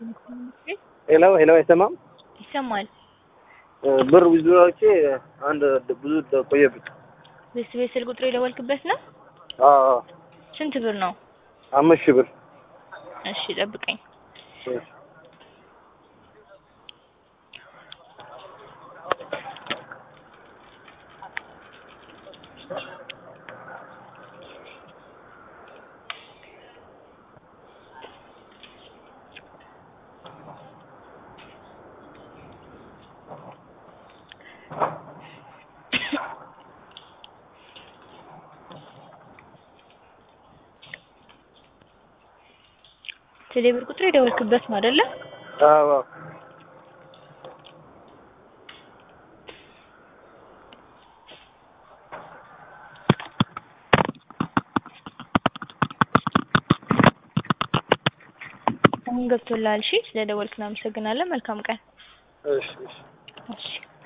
ሄሎ ሄሎ፣ አይሰማም? ይሰማል። ብር ዊዝድሮዎቼ አንድ ብዙ ቆየብኝ። ቤት ቤት ስልክ ቁጥሩ የደወልክበት ነው? አዎ ስንት ብር ነው? አምስት ሺህ ብር። እሺ ጠብቀኝ። ቴሌ ብር ቁጥሩ የደወልክበት ነው አይደለ? አዎ አሁን ገብቶልሃል። እሺ ስለደወልክ እናመሰግናለን። መልካም ቀን። እሺ እሺ እሺ